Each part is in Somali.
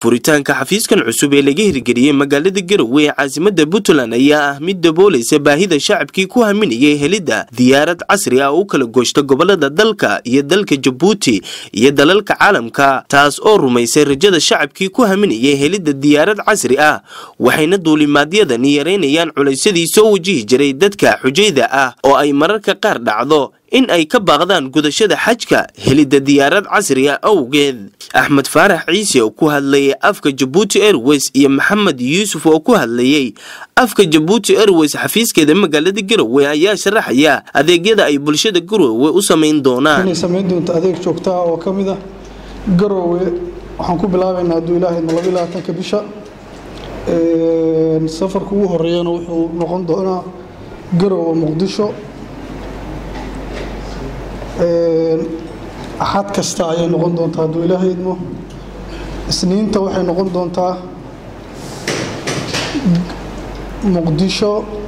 furitaanka xafiiskan cusub ee laga hirgeliyey magaalada garowe ee caasimada puntland ayaa ah mid daboolaysa baahida shacabkii ku haminayay helidda diyaarad casri ah oo u kala gooshta gobolada dalka iyo dalka jabuuti iyo dalalka caalamka taas oo rumaysay rajada shacabkii ku haminayay helidda diyaarad casri ah waxayna duulimaadyadani yareynayaan culaysyadii soo wajihi jiray dadka xujayda ah oo ay mararka qaar dhacdo in ay ka baaqdaan gudashada xajka helidda diyaarad casriga awgeed axmed faarax ciise oo ku hadlayay afka jabuuti airways iyo maxamed yuusuf oo ku hadlayey afka jabuuti airways xafiiskeeda magaalada garowe ayaa sharaxaya adeegyada ay bulshada garowe u samayn doonaan inay samayn doonto adeeg joogta ah oo ka mid ah garowe waxaan ku bilaabaynaa hadduu ilaahay laba labaatanka bisha safarka ugu horeeyana wuxuu noqon doonaa garowe muqdisho axad kasta ayay noqon doontaa hadduu ilaahay idmo isniinta waxay noqon doontaa muqdisho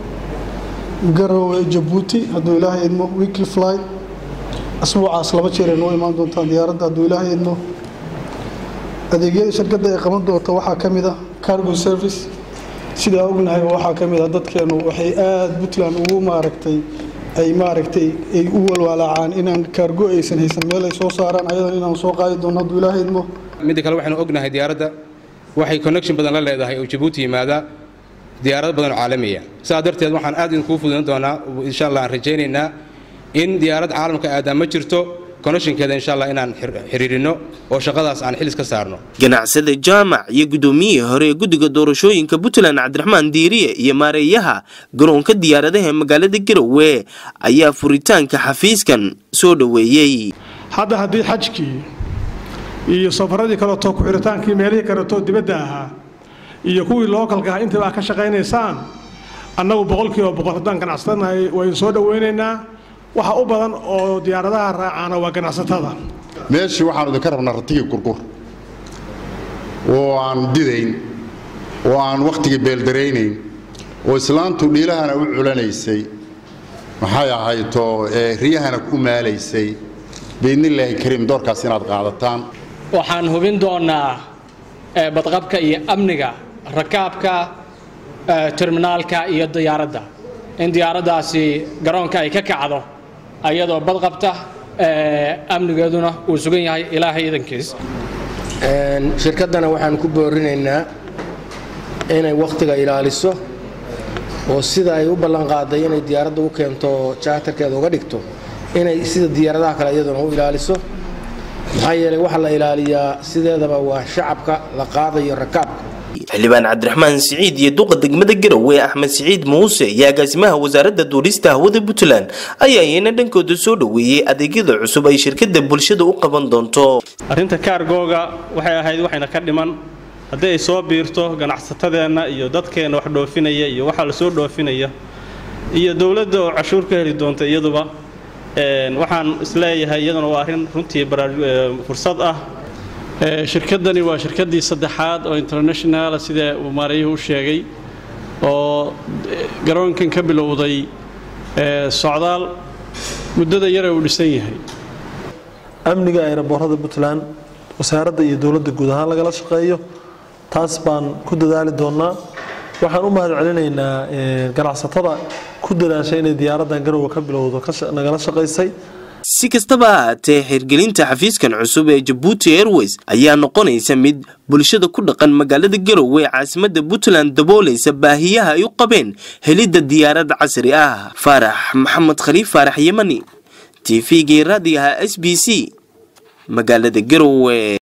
garowe jabuuti hadduu ilaahay idmo weekly flight asbuucaas laba jeer ay noo imaan doontaa diyaaradda hadduu ilaahay idmo adeegyada shirkadda ay qaban doonta waxaa ka mid ah cargo service sidaa ognahay waxaa ka mid ah dadkeenu waxay aada puntland ugu maaragtay ay maaragtay ay u walwaalaacaan inaan kaargo aysan haysan meel ay soo saaraan ayadan inaan soo qaadi doono hadduu ilaahay idmo midda kale waxaynu ognahay diyaaradda waxay connection badan la leedahay oo jabuuti yimaada diyaarado badan oo caalamiya sidaa darteed waxaan aad idinkuu fududan doonaa insha allah aan rajaynaynaa in diyaarad caalamka aadaan ma jirto connectionkeeda insha allah inaan xiriirino oo shaqadaas aan xilis ka saarno ganacsada jaamac iyo guddoomiyihii hore ee guddiga doorashooyinka puntland cabdiraxmaan diiriye iyo maareeyaha garoonka diyaaradaha ee magaalada garowe ayaa furitaanka xafiiskan soo dhoweeyey hadda haddii xajkii iyo safaradii kaleeto ku-xidhitaankii meelihii kaleeto dibadda ahaa iyo kuwii lookalka ah intaba ka shaqaynaysaan annagu boqolkiiba boqol haddaan ganacsatanahay waynu soo dhowaynaynaa waxa u badan oo diyaaradaha raacaana waa ganacsatada meeshii waxaanu idinka rabnaa ratigii gurgur oo aan didayn oo aan wakhtigii beeldaraynayn oo islaantu dhiilahana u culanaysay maxay ahayto riyahana ku maalaysay biidnillaahi kariim doorkaas inaad qaadataan waxaan hubin doonnaa badqabka iyo amniga rakaabka terminaalka iyo diyaaradda in diyaaraddaasi garoonka ay ka kacdo ayadoo badqabta amnigeeduna uu sugan yahay ilaahay idankiis shirkaddana waxaan ku boorinaynaa inay wakhtiga ilaaliso oo sida ay u ballanqaaday inay diyaaradda u keento jaatarkeeda uga dhigto inay sida diyaaradaha kale iyaduna u ilaaliso maxaa yeelay waxa la ilaaliyaa sideedaba waa shacabka la qaadayo rakaabka xildhibaan cabdiraxmaan siciid iyo duqa degmada garowe axmed siciid muuse iyo agaasimaha wasaaradda duulista hawada puntland ayaa iyana dhankooda soo dhoweeyey adeegyada cusub ay shirkadda bulshada u qaban doonto arrinta kaargooga waxay ahayd waxayna ka dhiman haddii ay soo biirto ganacsatadeenna iyo dadkeenna wax dhoofinaya iyo waxaa la soo dhoofinaya iyo dowladda oo cashuur ka heli doonta iyaduba waxaan isleeyahay iyaduna waa arrin runtii fursad ah shirkaddani waa shirkaddii saddexaad oo internationala sida uu maareeyuhu u sheegay oo garoonkan ka bilowday socdaal muddada yare uu dhisan yahay amniga ayraboorada puntland wasaaradda iyo dowladda guud ahaan lagala shaqeeyo taas baan ku dadaali doonnaa waxaan u mahad celinaynaa ganacsatada ku dadaashay inay diyaaraddan garowe ka bilowdo nagala shaqaysay si kastaba ha haatee xirgelinta xafiiskan cusub ee jabuuti airways ayaa noqonaysa mid bulshada ku dhaqan magaalada garowe ee caasimada puntland daboolaysa baahiyaha ay u qabeen helidda diyaarad casri ah faarax maxamed khaliif faarax yemani t v-gii raadigaha s b c magaalada garowe